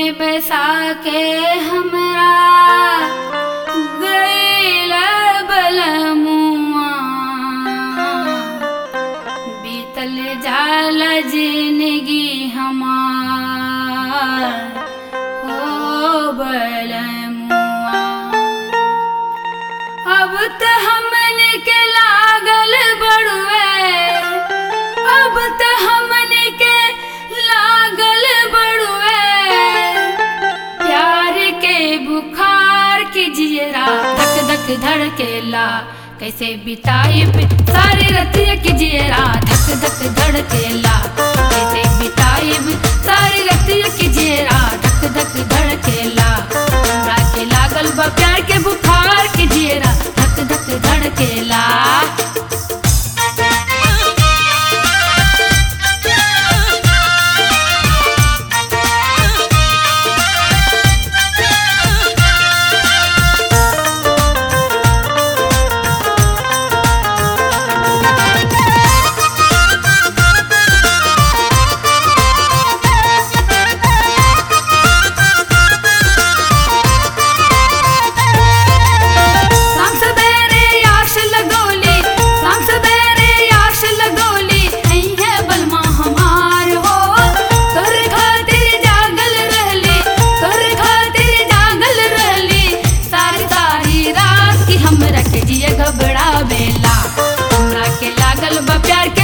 में बसा के हमरा गईल बलमुआ बीतल जाल जिंदगी हमार हो बलमुआ अब त हमन के लागल बड़ुए अब त हमन के लागल बड़ुए प्यार के बुखार की जियरा धक धक धड़केला कैसे बिताई सारी रतिया की जियरा धक धक धड़केला कैसे बिताई सारी रतिया की जियरा धक धक धड़केला हमरा के लागल बा प्यार के बुखार की जियरा धक धक धड़केला शाम सवेरे आश लगोली शाम सवेरे आश लगोली नहीं है बलमा हमार हो कर खातिर जागल रहली कर खातिर जागल रहली सारी सारी रात की हमरा के जिए घबरावेला हमरा के लागल बा प्यार